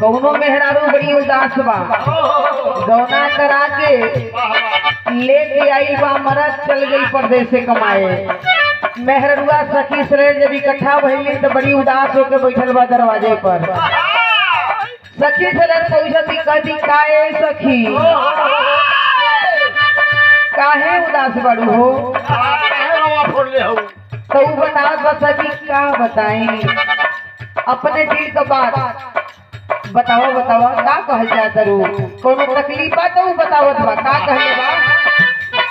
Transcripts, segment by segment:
कौनो मेहरारू बड़ी उदास बा गौना करा के लेके आई बा मरद चल गई परदेश से कमाए मेहरुआ सखी सरे जब इकट्ठा भइली तो बड़ी उदास होके बैठल बा दरवाजे पर सखी सरे पूछती कहती काहे सखी काहे उदास बड़ू हो तो उ बतावत बा सखी का बताई अपने दिल का बात बताओ बताओ का कहल जात रू कोनो तकलीफ बा तो उ बतावत बा का कहले बा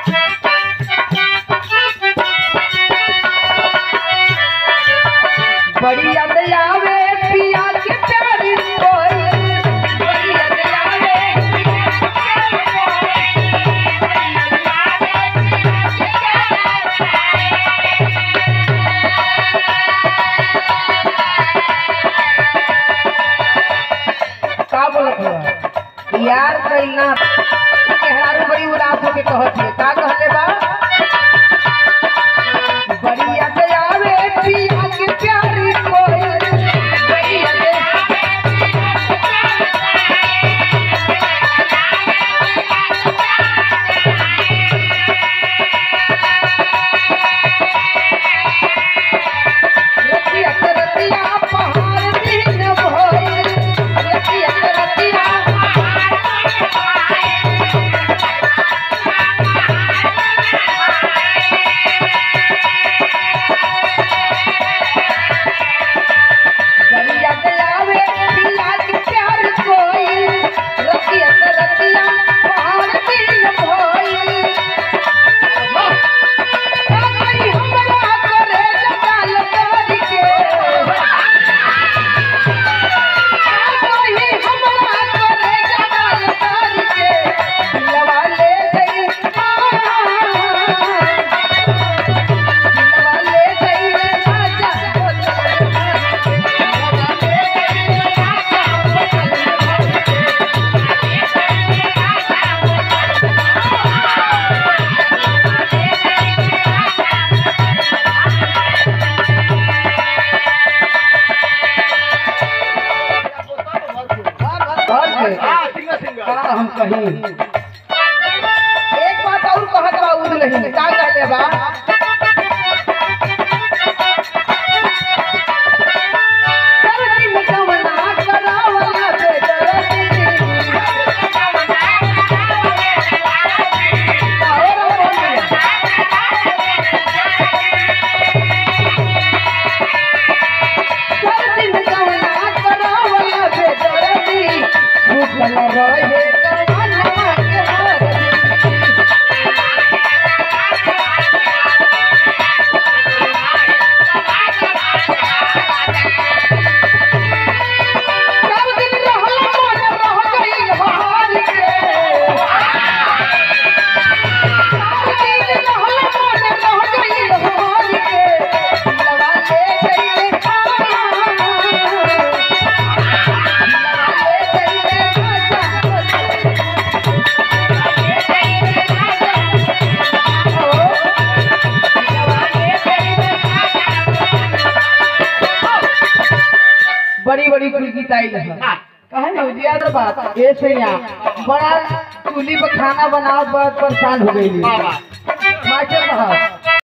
बड़ी याद आवे पिया के प्यारी कोई बड़ी याद आवे का बोलत बा यार कइना केहरारू बड़ी उदास होके कहत है का कहले बा बड़ी याद आवे पिया के प्यारी कोई बड़ी याद रतिया के रतिया पहाड़ दिन भोई रतिया के रतिया बलिया गलावे पिया के प्यार कोई रतिया के रतिया पहाड़ दिन भोई का करी हमरा करे जगाल करी के कोई हमरा करे जगाल करी के दिलवा ले गई दिलवा ले गई राजा घर के का हम कहीं एक बात और कहत बा उद नहीं का कहले बा सरदी में कवना करावला पे दरदी और बोलिया सरदी में कवना करावला पे दरदी भूखल रहे कवना के हरदी सब दिन रहल मन रह गइल हार के सब दिन रहल मन रह गइल हार के लगा ले गइल लगा ले गइल बड़ी बड़ी कुल गीत आई है कहे ना उजियार बात ये से यहाँ बड़ा चूल्ही पर खाना बनाओ बहुत परेशान हो गई मास्टर साहब